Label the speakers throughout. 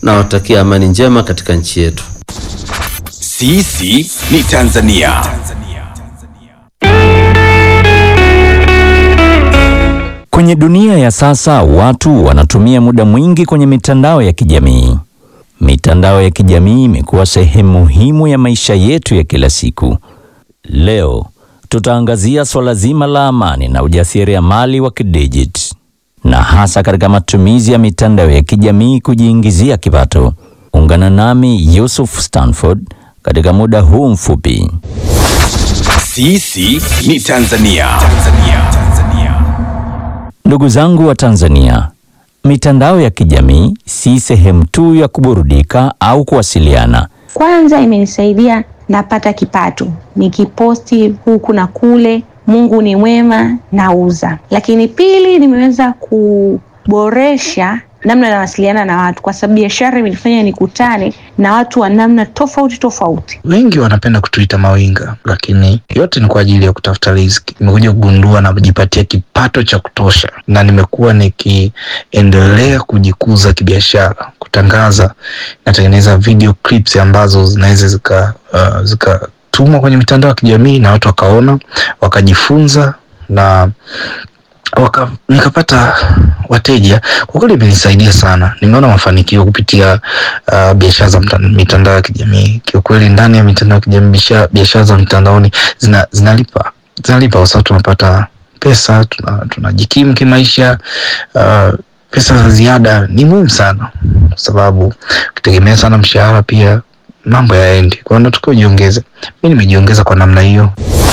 Speaker 1: nawatakia amani njema katika nchi yetu.
Speaker 2: Sisi ni Tanzania.
Speaker 3: Kwenye dunia ya sasa watu wanatumia muda mwingi kwenye mitandao ya kijamii. Mitandao ya kijamii imekuwa sehemu muhimu ya maisha yetu ya kila siku. Leo tutaangazia swala zima la amani na ujasiriamali wa kidijiti, na hasa katika matumizi ya mitandao ya kijamii kujiingizia kipato. Ungana nami Yusuf Stanford katika muda huu mfupi.
Speaker 2: Sisi ni Tanzania. Tanzania. Tanzania.
Speaker 3: Ndugu zangu wa Tanzania, mitandao ya kijamii si sehemu tu ya kuburudika au kuwasiliana.
Speaker 4: Kwanza imenisaidia napata kipato, nikiposti huku na kule, Mungu ni mwema, nauza. Lakini pili, nimeweza kuboresha namna nawasiliana na watu, kwa sababu biashara imenifanya nikutane na watu wa namna tofauti tofauti.
Speaker 5: Wengi wanapenda kutuita mawinga, lakini yote ni kwa ajili ya kutafuta riziki. Nimekuja kugundua na kujipatia kipato cha kutosha, na nimekuwa nikiendelea kujikuza kibiashara, kutangaza. Natengeneza video clips ambazo zinaweza zika uh, zikatumwa kwenye mitandao ya kijamii na watu wakaona, wakajifunza na waka, nikapata wateja. Kwa kweli imenisaidia sana, nimeona mafanikio kupitia uh, biashara za mta- mitandao ya kijamii. Kiukweli ndani ya mitandao ya kijamii biashara- biashara za mtandaoni zina, zinalipa zinalipa kwa sababu tunapata pesa, tuna- tunajikimu kimaisha. Uh, pesa za ziada ni muhimu sana, kwa sababu ukitegemea sana mshahara pia mambo yaendi. Kwa hiyo natakiwa ujiongeze. Mi nimejiongeza kwa namna hiyo.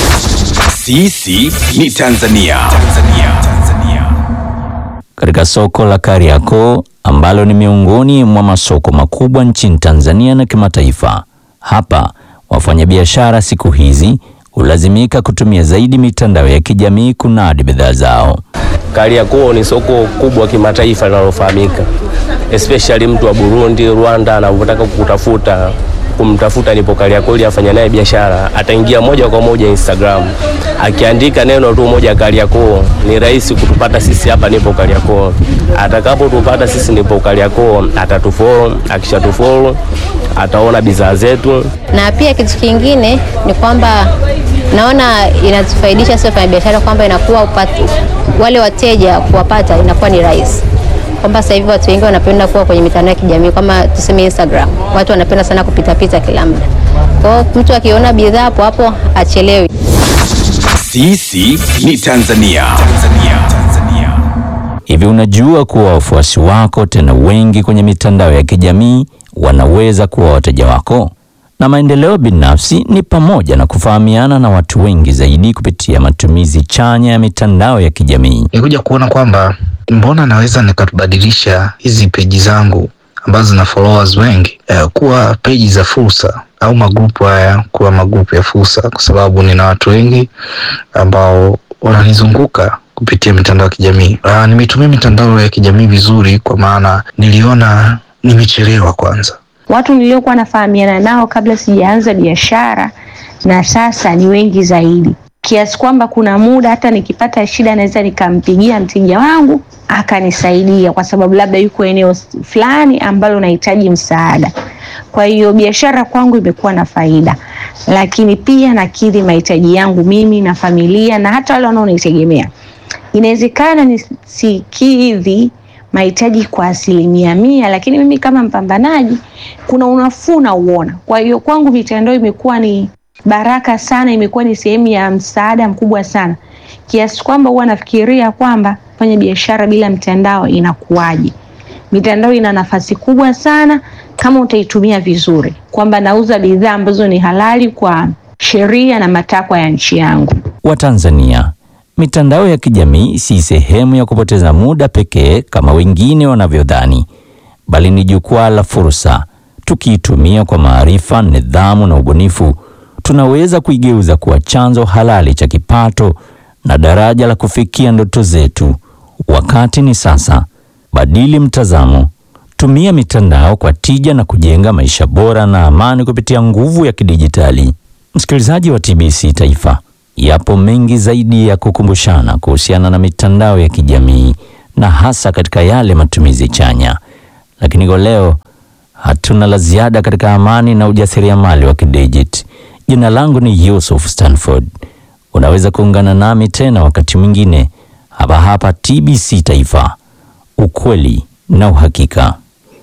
Speaker 2: Sisi ni Tanzania. Tanzania. Tanzania.
Speaker 3: Katika soko la Kariakoo ambalo ni miongoni mwa masoko makubwa nchini Tanzania na kimataifa. Hapa wafanyabiashara siku hizi hulazimika kutumia zaidi mitandao ya kijamii kunadi bidhaa zao.
Speaker 6: Kariakoo ni soko kubwa kimataifa linalofahamika, especially mtu wa Burundi, Rwanda anavyotaka kukutafuta kumtafuta nipo Kariakoo ili afanya naye biashara, ataingia moja kwa moja Instagram, akiandika neno tu moja Kariakoo, ni rahisi kutupata sisi hapa nipo Kariakoo. Atakapotupata sisi nipo Kariakoo, atatufollow. Akishatufollow ataona bidhaa zetu.
Speaker 7: na pia kitu kingine ni kwamba naona inatufaidisha sio fanya biashara kwamba inakuwa upati, wale wateja kuwapata inakuwa ni rahisi kwamba sasa hivi watu wengi wanapenda kuwa kwenye mitandao ya kijamii kama tuseme Instagram, watu wanapenda sana kupitapita kila muda. Kwa hiyo mtu akiona bidhaa hapo hapo achelewi.
Speaker 2: Sisi ni Tanzania. Tanzania. Tanzania.
Speaker 3: Hivi unajua kuwa wafuasi wako tena wengi kwenye mitandao ya kijamii wanaweza kuwa wateja wako? Na maendeleo binafsi ni pamoja na kufahamiana na watu wengi zaidi kupitia matumizi chanya ya mitandao ya kijamii.
Speaker 5: nilikuja kuona kwamba mbona naweza nikabadilisha hizi peji zangu ambazo zina followers wengi eh, kuwa peji za fursa au magrupu haya kuwa magrupu ya fursa, kwa sababu nina watu wengi ambao wananizunguka kupitia mitandao ya kijamii. Ah, nimetumia mitandao ya kijamii vizuri, kwa maana niliona nimechelewa kwanza
Speaker 4: Watu niliokuwa nafahamiana nao kabla sijaanza biashara na sasa ni wengi zaidi, kiasi kwamba kuna muda hata nikipata shida naweza nikampigia mteja wangu akanisaidia, kwa sababu labda yuko eneo fulani ambalo nahitaji msaada. Kwa hiyo biashara kwangu imekuwa na faida, lakini pia nakidhi mahitaji yangu mimi na familia na hata wale wanaonitegemea. Inawezekana nisikidhi mahitaji kwa asilimia mia, lakini mimi kama mpambanaji kuna unafuu nauona. Kwa hiyo kwangu mitandao imekuwa ni baraka sana, imekuwa ni sehemu ya msaada mkubwa sana, kiasi kwamba huwa nafikiria kwamba fanya biashara bila mtandao inakuwaje. Mitandao ina nafasi kubwa sana kama utaitumia vizuri, kwamba nauza bidhaa ambazo ni halali kwa sheria na matakwa ya nchi yangu.
Speaker 3: Watanzania, mitandao ya kijamii si sehemu ya kupoteza muda pekee kama wengine wanavyodhani, bali ni jukwaa la fursa. Tukiitumia kwa maarifa, nidhamu na ubunifu, tunaweza kuigeuza kuwa chanzo halali cha kipato na daraja la kufikia ndoto zetu. Wakati ni sasa. Badili mtazamo, tumia mitandao kwa tija na kujenga maisha bora na amani kupitia nguvu ya kidijitali. Msikilizaji wa TBC Taifa, yapo mengi zaidi ya kukumbushana kuhusiana na mitandao ya kijamii na hasa katika yale matumizi chanya, lakini kwa leo Hatuna la ziada katika amani na ujasiriamali wa kidijiti. Jina langu ni Yusuf Stanford. Unaweza kuungana nami tena wakati mwingine hapa hapa TBC Taifa, ukweli na uhakika.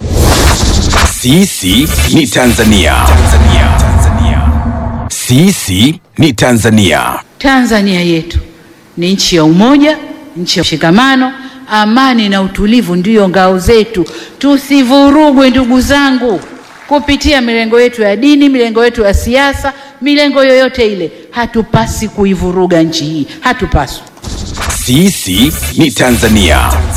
Speaker 2: Sisi ni Tanzania. Tanzania. Tanzania. Sisi ni Tanzania.
Speaker 8: Tanzania yetu ni nchi ya umoja, nchi ya mshikamano, amani na utulivu ndiyo ngao zetu. Tusivurugwe ndugu zangu, kupitia milengo yetu ya dini, milengo yetu ya siasa, milengo yoyote ile. Hatupasi kuivuruga nchi hii, hatupaswi.
Speaker 2: Sisi ni Tanzania.